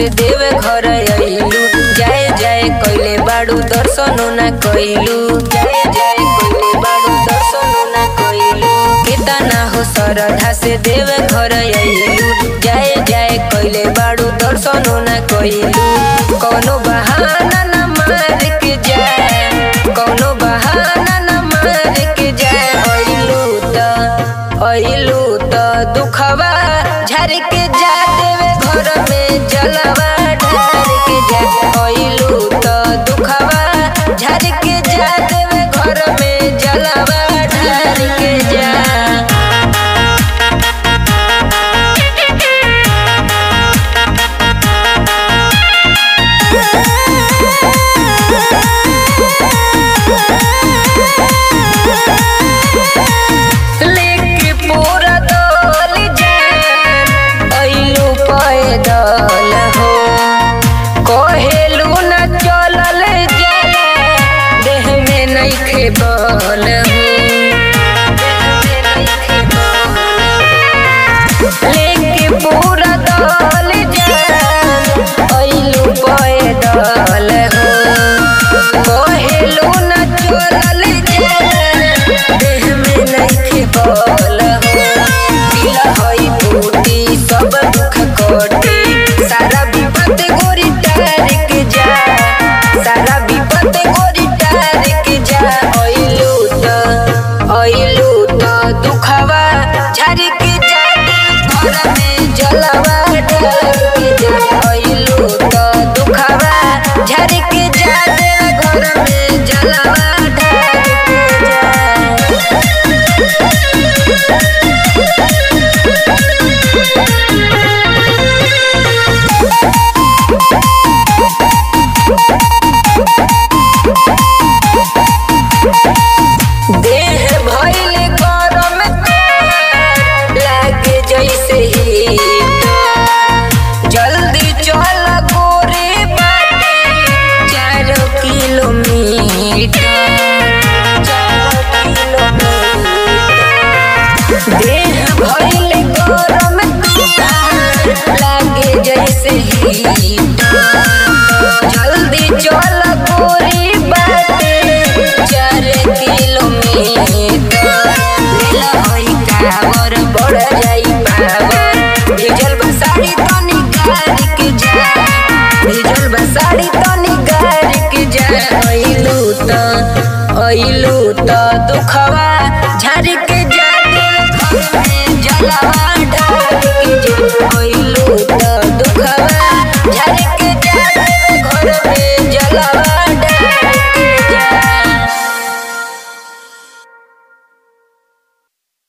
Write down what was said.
देवे घर अइलू जाए जाए कइले बाड़ू दर्शनो ना कइलू जाए जाए कइले बाड़ू दर्शनो ना कइलू केतना हो श्रद्धा से देवे घर अइलू जाए जाए कइले बाड़ू दर्शनो ना कइलू कौनो बहाना ना मार के जाए कौनो बहाना ना मार के जाए अइलू त अइलू त दुखवा झर के जा देवे घर में जलवा ढार के जा अइलू त दुखवा झर के जा देवे घर में जलवा ढार के जा लेके पूरा दल जान अइलू पैदल हो कहेलू न चलल जाला देह में नइखे बल हो लेके पूरा दल जान अइलू पैदल हो कहेलू न चलल जाला देह में नइखे बल हो दिल हई बूटी सब दुख कटी सारा विपद गोरी टार के जा सारा विपद गोरी टार के जा अइलू त अइलू त दुखवा झर के जा घर में जलवा डाल के जा अइलू त दुखवा झर के जा घर में जलवा डाल के जा देह भइल गरम लागे जैसे ही जल्दी चल गोरे बाटे चार किलोमीटर चार किलोमीटर देह भइल गरम लागे जैसे ही जल्दी चल गोरी बाटे चार किलोमीटर लेला होई कावर बढ़ जाई पावर डीजल बसाड़ी तनी गाड़ी के जा डीजल बसाड़ी तनी गाड़ी के जा अइलू त अइलू त दुखवा झर के